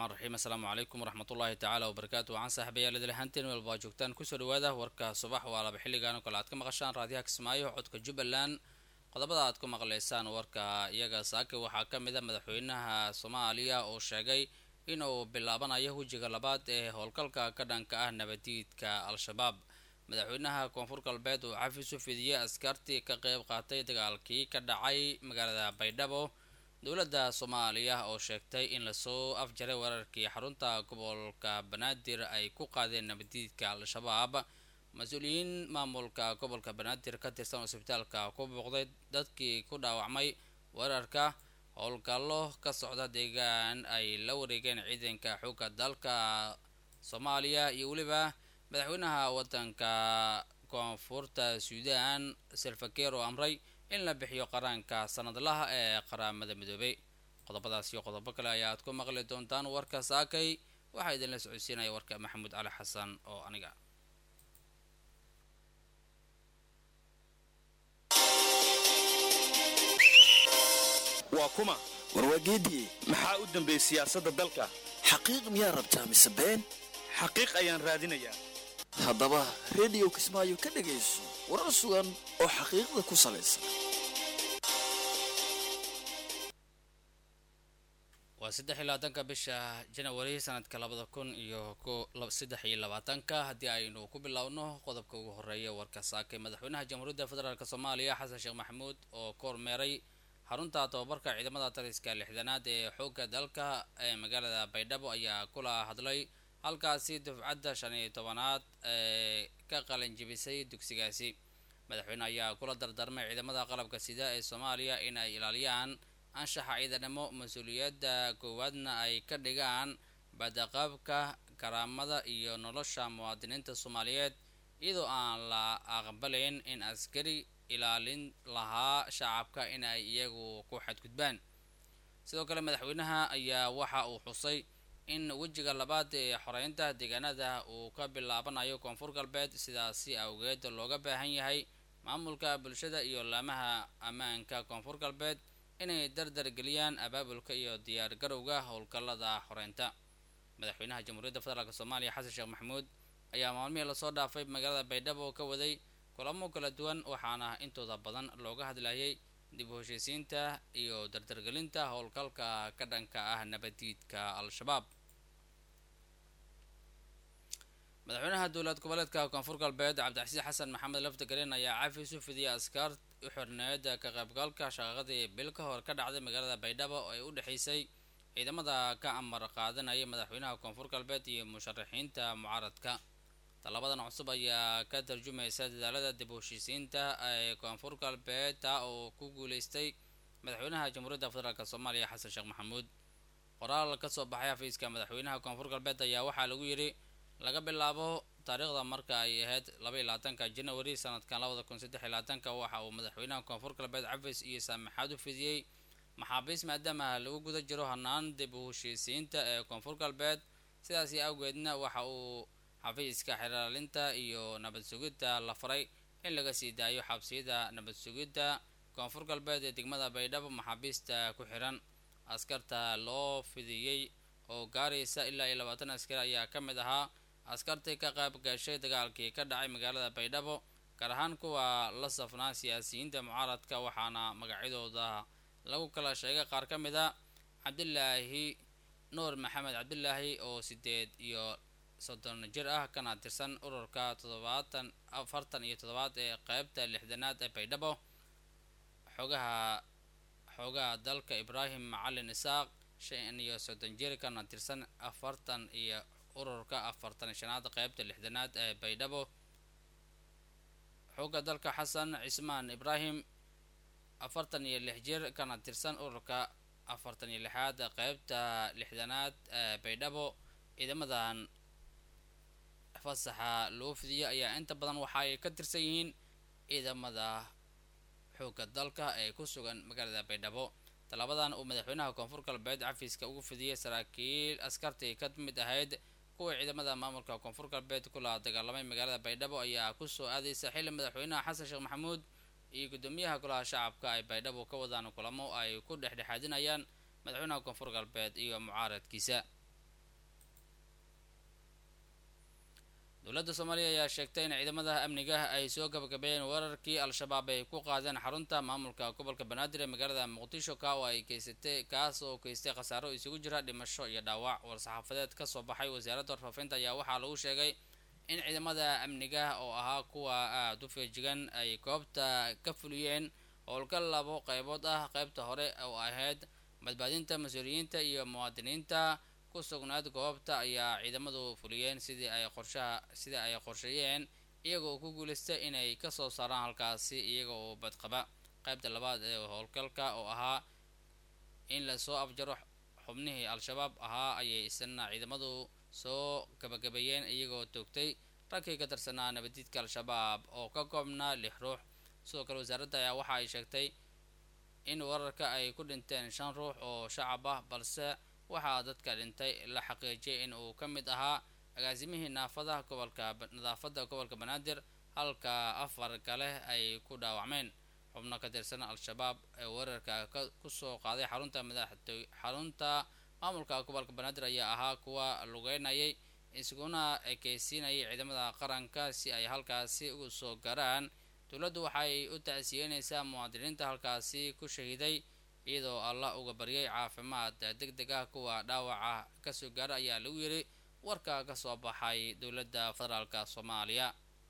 raxmaan raxiim assalaamu calaykum waraxmatullaahi tacaala wabarakaatu waxaan saaxiibayaal idil ahaanteen meel baa joogtaan kusoo dhawaada warka subax waa laba xilligan oo kale aad ka maqashaan raadiyaha kismaayo codka jubbaland qodobada aad ku maqlaysaan warka iyaga saake waxaa ka mid a madaxweynaha soomaaliya oo sheegay inuu bilaabanayo wejiga labaad ee howlgalka ka dhanka ah nabadiidka al-shabaab madaxweynaha koonfur galbeed uu xafiis u fidiyey askartii ka qeyb qaatay dagaalkii ka dhacay magaalada baydhabo dowladda soomaaliya oo sheegtay in lasoo afjaray weerarkii xarunta gobolka banaadir ay ku qaadeen nabadiidka al-shabaab mas-uuliyiin maamulka gobolka banaadir ka tirsan isbitaalka ku booqday dadkii ku dhaawacmay weerarka howlgallo ka socda deegaan ay la wareegeen ciidanka xoogga dalka soomaaliya iyo weliba madaxweynaha wadanka koonfurta suudaan selfakeer oo amray in la bixiyo qaraanka sanadlaha ee qaramada midoobay qodobadaas iyo qodobo kale ayaad ku maqli doontaan warka saakay waxaa idinla socodsiinaya warka maxamuud cali xasan oo aniga waa kuma warwaageediye maxaa u dambeeyey siyaasadda dalka xaqiiq miyaa rabtaa mise been xaqiiq ayaan raadinayaa haddaba rediyo kismaayo ka dhegayso warar sugan oo xaqiiqda ku salaysan waa saddex iyo labaatanka bisha janawari sanadka labada kun iyo saddex iyo labaatanka haddii aynu ku bilowno qodobka ugu horeeya warka saakay madaxweynaha jamhuuriyadda federaalk soomaaliya xasan sheekh maxamuud oo ka hormeeray xarunta tobabarka ciidamada taliska lixdanaad ee xoogga dalka ee magaalada baydhabo ayaa kula hadlay halkaasi dufcadda shan iyo tobanaad ee ka qalanjibisay dugsigaasi madaxweyne ayaa kula dardarmay ciidamada qalabka sida ee soomaaliya in ay ilaaliyaan anshaxa ciidanimo mas-uuliyadda koowaadna ay ka dhigaan badaqabka karaamada iyo nolosha muwaadiniinta soomaaliyeed iyadoo aan la aqbalayn in askari ilaalin lahaa shacabka in ay iyagu ku xadgudbaan sidoo kale madaxweynaha ayaa waxa uu xusay in wejiga labaad ee xoreynta deegaanada uu ka bilaabanayo koonfur galbeed sidaasi awgeed looga baahan yahay maamulka bulshada iyo laamaha ammaanka koonfur galbeed inay dardar geliyaan abaabulka iyo diyaar garowga howlgallada xoreynta madaxweynaha jamhuuriyadda federaalk soomaaliya xasan sheekh maxamuud ayaa maalmihii lasoo dhaafay magaalada baydhabo ka waday kulamo kala duwan waxaana intooda badan looga hadlayay dib u heshiisiinta iyo dardargelinta howlgalka ka dhanka ah nabadiidka al-shabaab madaxweynaha dowlad goboleedka koonfur galbeed cabdicasiis xasan maxamed lafdagaren ayaa cafis u fidiyay askar u xirneed ka qaybgalka shaqaqadii bil ka hor ka dhacday magaalada baydhabo oo ay u dhexeysay ciidamada ka amar qaadanaya madaxweynaha koonfur galbeed iyo musharaxiinta mucaaradka tallabadan cusub ayaa ka tarjumaysa dadaalada dib u heshiisiinta ee koonfur galbeed taa oo ku guuleystay madaxweynaha jamhuuriyadda federaalk soomaaliya xasan sheekh maxamuud qoraal kasoo baxay xafiiska madaxweynaha koonfur galbeed ayaa waxaa lagu yidhi laga bilaabo taariikhda marka ay ahayd laba iyo labaatanka janawari sanadkan labada kun saddex iyo labaatanka waxa uu madaxweynaha koonfur galbeed cafis iyo saamaxaad u fidiyey maxaabiis maadaama lagu guda jiro hanaan dib u heshiisiinta ee koonfur galbeed sidaasi awgeedna waxa uu xafiiska xiraalinta iyo nabad sugidda la faray in laga sii daayo xabsiyada nabad sugidda koonfur galbeed ee degmada baydhabo maxaabiista ku xiran askarta loo fidiyey oo gaaraysa ilaa iyo labaatan askari ayaa ka mid ahaa askartii ka qayb gashay dagaalkii ka dhacay magaalada baydhabo gaar ahaan kuwa la safnaa siyaasiyiinta mucaaradka waxaana magacyadooda lagu kala sheegay qaar ka mid a cabdilaahi nuur maxamed cabdilaahi oo sideed iyo soddon jir ah kana tirsan ururka toddobaatan afartan iyo toddobaad ee qeybta lixdanaad ee baydhabo xogaha xoogaha dalka ibraahim macalin isaaq shan iyo soddon jir kana tirsan afartan iyo ururka afartan shanaad qeybta lixdanaad ee baydhabo xooga dalka xasan cismaan ibraahim afartan iyo lix jir kana tirsan ururka afartan iyo lixaad qeybta lixdanaad ee baydhabo ciidamadan fasaxa loo fidiyo ayaa inta badan waxa ay ka tirsan yihiin ciidamada xoogga dalka ee ku sugan magaalada baydhabo tallaabadan uu madaxweynaha koonfur galbeed cafiiska ugu fidiyey saraakiil askartii ka mid ahayd kuwa ciidamada maamulka koonfur galbeed kula dagaalamay magaalada baydhabo ayaa kusoo aadaysa xilli madaxweynaha xasan sheekh maxamuud iyo guddoomiyaha golaha shacabka ay baydhabo ka wadaan kulamo ay ku dhexdhexaadinayaan madaxweynaha koonfur galbeed iyo mucaaradkiisa dowladda soomaaliya ayaa sheegtay in ciidamada amniga ay soo gabagabeeyeen weerarkii al-shabaab ay ku qaadeen xarunta maamulka gobolka banaadir ee magaalada muqdisho ka oo ay keysatay kaas oo keystay khasaaro isugu jira dhimasho iyo dhaawac war-saxaafadeed kasoo baxay wasaaradda warfaafinta ayaa waxaa lagu sheegay in ciidamada amniga oo ahaa kuwa aada u feejigan ay goobta ka fuliyeen howlgal labo qeybood ah qeybta hore oo ahayd badbaadinta mas-uuliyiinta iyo muwaadiniinta ku sugnaad goobta ayaa ciidamadu fuliyeen sidii ay qorshaha sidii ay qorsheeyeen iyagoo ku guuleystay inay kasoo saaraan halkaasi iyaga oo badqaba qeybta labaad ee howlgalka oo ahaa in lasoo afjaro xubnihii al-shabaab ahaa ayay isna ciidamadu soo gabagabeeyeen iyagoo toogtay ragkii ka tirsanaa nabadiidka al-shabaab oo ka koobnaa lix ruux sidoo kale wasaaradda ayaa waxa ay sheegtay in weerarka ay ku dhinteen shan ruux oo shacab ah balse waxaa dadka dhintay la xaqiijiyay in uu ka mid ahaa agaasimihii naafada gobolka nadaafadda gobolka banaadir halka afar kale ay ku dhaawacmeen xubno ka tirsan al-shabaab ee weerarka kusoo qaaday xarunta madaxtoy xarunta maamulka gobolka banaadir ayaa ahaa kuwa lugeynayay isguna ekeysiinayay ciidamada qaranka si ay halkaasi ugu soo garaan dowladdu waxay u tacsiyeynaysaa muwaadiniinta halkaasi ku shahiiday iyadoo allah uga baryay caafimaad deg deg ah kuwa dhaawaca kasoo gaara ayaa lagu yiri warka kasoo baxay dowladda federaalk soomaaliya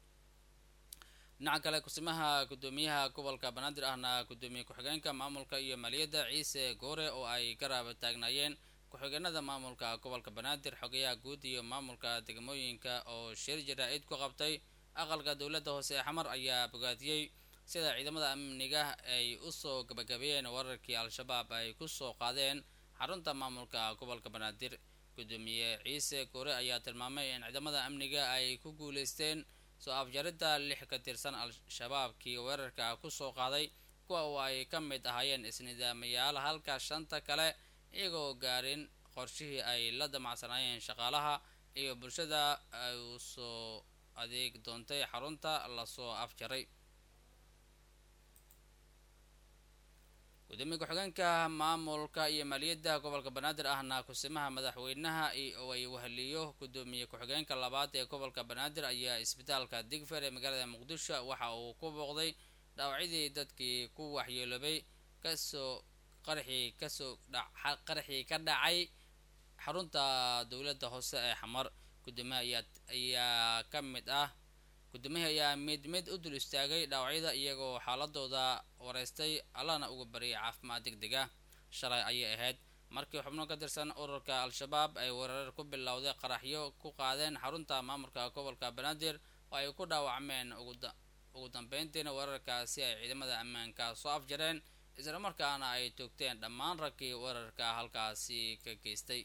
dhinaca kale kusimaha gudoomiyaha gobolka banaadir ahna gudoomiye ku-xigeenka maamulka iyo maaliyadda ciise goore oo ay garab taagnaayeen ku-xigeenada maamulka gobolka banaadir xogayaha guud iyo maamulka degmooyinka oo shir jaraa-id ku qabtay aqalka dowladda hoose ee xamar ayaa bogaadiyey sida ciidamada amniga ay usoo gabagabeeyeen weerarkii al-shabaab ay kusoo qaadeen xarunta maamulka gobolka banaadir gudoomiye ciise goore ayaa tilmaamay in ciidamada amniga ay ku guuleysteen soo afjaridda lix ka tirsan al-shabaabkii weerarka kusoo qaaday kuwa oo ay ka mid ahaayeen isnidaamayaal halka shanta kale iyagoo gaarin qorshihii ay la damacsanaayeen shaqaalaha iyo bulshada ay usoo adeeg doontay xarunta lasoo afjaray gudoomiye ku-xigeenka maamulka iyo maaliyadda gobolka banaadir ahna kusimaha madaxweynaha oo ay waheliyo gudoomiye ku-xigeenka labaad ee gobolka banaadir ayaa isbitaalka digfer ee magaalada muqdisho waxa uu ku booqday dhaawacyadii dadkii ku waxyeeloobay kasoo qarxii kasoo qarxii ka dhacay xarunta dowladda hoose ee xamar gudoomiyaha ayaa ayaa ka mid ah gudoomiyaha ayaa mid mid u dul istaagay dhaawacyada iyagoo xaaladooda wareystay allahna uga baryay caafimaad deg deg ah shalay ayay ahayd markii xubno ka tirsan ururka al-shabaab ay weerar ku bilowday qaraxyo ku qaadeen xarunta maamulka gobolka banaadir oo ay ku dhaawacmeen ugu dambeyntiina weerarkaasi ay ciidamada ammaanka soo afjareen islamarkaana ay toogteen dhammaan raggii weerarka halkaasi ka geystay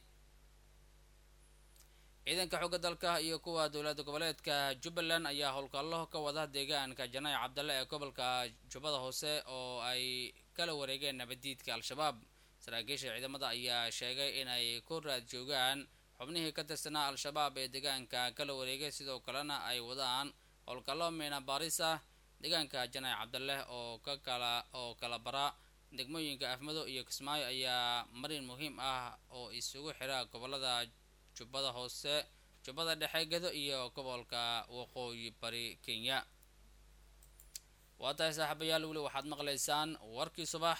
ciidanka xooga dalka iyo kuwa dowlada goboleedka jubbaland ayaa howlgallo ka wada deegaanka janay cabdalle ee gobolka jubbada hoose oo ay kala wareegeen nabadiidka al-shabaab saraakiisha ciidamada ayaa sheegay inay ku raad joogaan xubnihii ka tirsanaa al-shabaab ee deegaanka kala wareegay sidoo kalena ay wadaan howlgallo miina baaris ah deegaanka janay cabdalle oo ka kala oo kala bara degmooyinka afmado iyo kismaayo ayaa marin muhiim ah oo isugu xira gobolada jubbada hoose jubbada dhexe gedo iyo gobolka waqooyi bari kenya waa tahay saaxiibayaal weli waxaad maqlaysaan warkii subax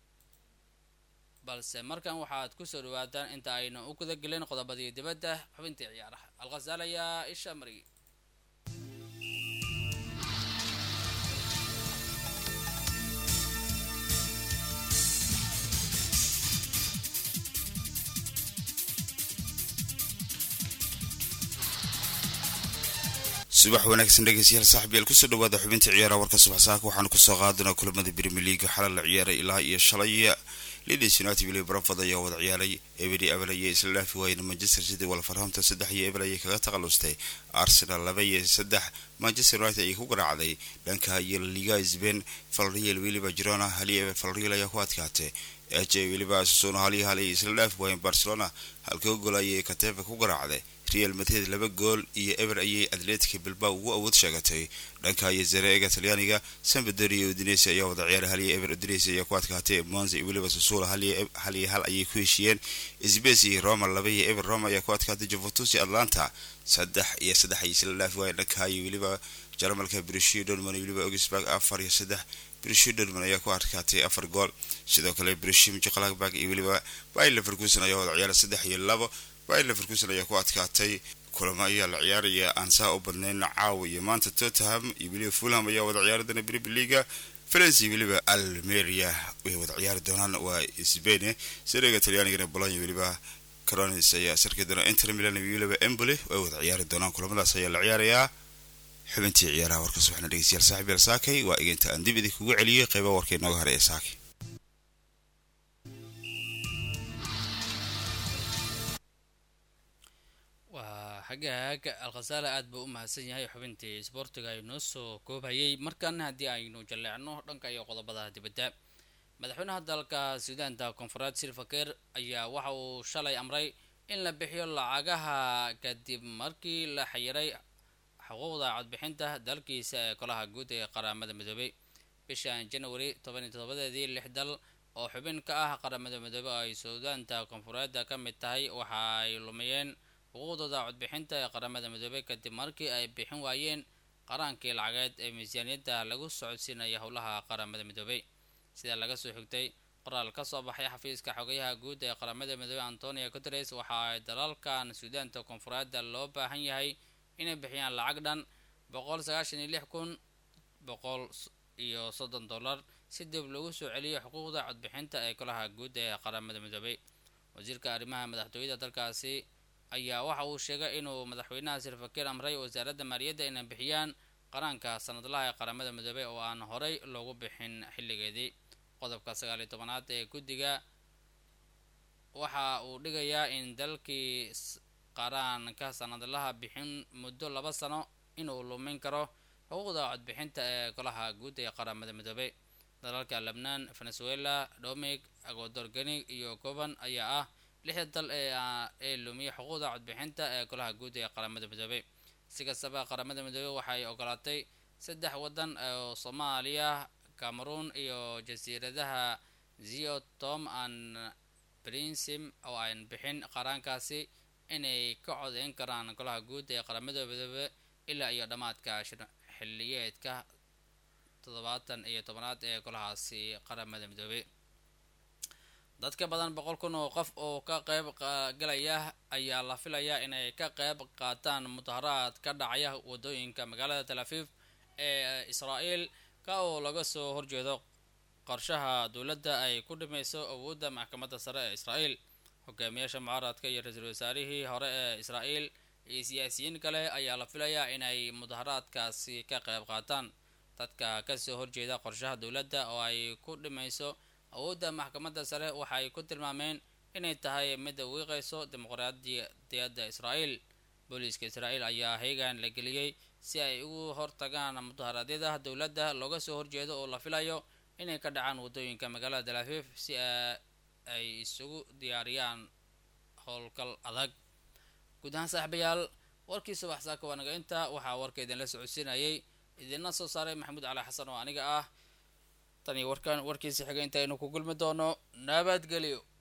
balse markan waxaad kusoo dhawaataan inta aynu u guda gelin qodobadii dibadda xubintii ciyaaraha alkhasaal ayaa isha mariyay subax wanaagsan dhegeystayaal saaxiibyaal kusoo dhawaada xubinta ciyaaraha warka subax saaka waxaanu kusoo qaadanaa kulamada premier league xalal la ciyaaray ilaa iyo shalay leeds united wili braford ayaa wada ciyaaray eberi abel ayay isla dhaafi waayeen manchester city wolverhampton saddex iyo ebel ayay kaga takhalustay arsenal laba iyo saddex manchester united ayay ku garaacday dhanka iyo liga sbain valreal weliba girona hali ebel valreal ayaa ku adkaatay h weliba sassuno hal iyo hal ay isla dhaafi waayeen barcelona halka gool ayay katefa ku garaacday real madrid laba gool iyo eber ayay atletica bilbao ugu awood sheegatay dhanka iyo zareega talyaaniga sambador iyo udinese ayaa wada ciyaara hal iyo eber udinese ayaa ku adkaatay monza iyo weliba sassuula hal iyo hal ayay ku heshiiyeen sbes iyo roma laba iyo eber roma ayaa ku adkaatay juventus iyo atlanta saddex iyo saddex ay isla dhaafi waayeen dhanka iyo weliba jarmalka brishio dorman iyo weliba augsburg afar iyo saddex brishio dorman ayaa ku adkaatay afar gool sidoo kale brishio mjaqlagburg iyo weliba bayer leverkusen ayaa wada ciyaara saddex iyo labo bayer leverkusen ayaa ku adkaatay kulamo ayaa la ciyaaraya aan saa u badnayn caawa iyo maanta tottenham iyo weliba fulham ayaa wada ciyaaradana premier leaga france iyo weliba almeria way wada ciyaari doonaan waa sbain sareega talyaanigana bologna weliba caronis ayaa sarki doona inter milan iyo weliba emboli way wada ciyaari doonaan kulamadaas ayaa la ciyaarayaa xubintii ciyaaraha warka subaxna dhegeystayaal saaxib yaal saakay waa iginta aan dib idinkugu celiyey qeyba warka inooga haray ee saakay waa hagaag alkhasaale aad buu u mahadsan yahay xubintii isboortiga ay noo soo koobhayay markan haddii aynu jalleecno dhanka iyo qodobada dibadda madaxweynaha dalka suudaanta koonfureed silvaker ayaa waxa uu shalay amray in la bixiyo lacagaha kadib markii la xayiray xuquuqda codbixinta dalkiisa ee golaha guud ee qaramada midoobay bishan january tobaniyo todobadeedii lix dal oo xubin ka ah qaramada midoobey oo ay suudaanta koonfureedda ka mid tahay waxa ay lumiyeen xuquuqdooda codbixinta ee qaramada midoobey kadib markii ay bixin waayeen qaraankii lacageed ee miisaaniyadda lagu socodsiinaya howlaha qaramada midoobey sida laga soo xigtay qoraal ka soo baxay xafiiska xogayaha guud ee qaramada midoobey antonio guteres waxa ay dalalkan suudaanta koonfureedda loo baahan yahay inay bixiyaan lacag dhan boqol sagaashan iyo lix kun boqol iyo soddon dollar si dib lagu soo celiyo xuquuqda codbixinta ee golaha guud ee qaramada midoobey wasiirka arrimaha madaxtooyada dalkaasi ayaa waxa uu sheegay inuu madaxweynaha silvaker amray wasaaradda maaliyadda inay bixiyaan qaraanka sanadlaha ee qaramada midoobey oo aan horey loogu bixin xilligeedii qodobka sagaal iyo tobanaad ee guddiga waxa uu dhigayaa in dalkii qaraanka sanadlaha bixin muddo laba sano inuu lumin karo xuquuqda codbixinta ee golaha guud ee qaramada midoobey dalalka lebnaan venezuela domig agodorganig iyo goban ayaa ah lixda dal ee lumiya xuquuqda codbixinta ee golaha guud ee qaramada midoobey si kastaba qaramada midoobey waxay ogolaatay saddex waddan oo soomaaliya cameroon iyo jasiiradaha zio tom an princim oo aan bixin qaraankaasi inay ka codeyn karaan golaha guud ee qaramada midoobe ilaa iyo dhammaadka xilliyeedka toddobaatan iyo tobanaad ee golahaasi qaramada midoobey dad ka badan boqol kun oo qof oo ka qeyb galaya ayaa la filayaa inay ka qeyb qaataan mudaharaad ka dhacaya wadooyinka magaalada tel aviv ee israel ka oo laga soo horjeedo qorshaha dowladda ay ku dhimayso awoodda maxkamadda sare ee israel hogaamiyaasha mucaaradka iyo ra-iisul wasaarihii hore ee israel iyo siyaasiyiin kale ayaa la filayaa inay mudaharaadkaasi ka qeyb qaataan dadka kasoo horjeeda qorshaha dowladda oo ay ku dhimayso awoodda maxkamadda sare waxay ku tilmaameen inay tahay mid wiiqayso dimuqraadiyadda israel booliiska israel ayaa heegan la geliyey si ay ugu hortagaan mudaharaadyada dowladda looga soo horjeedo oo la filayo inay ka dhacaan wadooyinka magaalada tel aviv si ay isugu diyaariyaan howlgal adag guud ahaan saaxiibayaal warkii subax saaka waa naga inta waxaa warka idinla socodsiinayay idinla soo saaray maxamuud cali xasan oo aniga ah tan iyo warkan warkiisa xiga intaynu ku gulmi doono nabadgelyo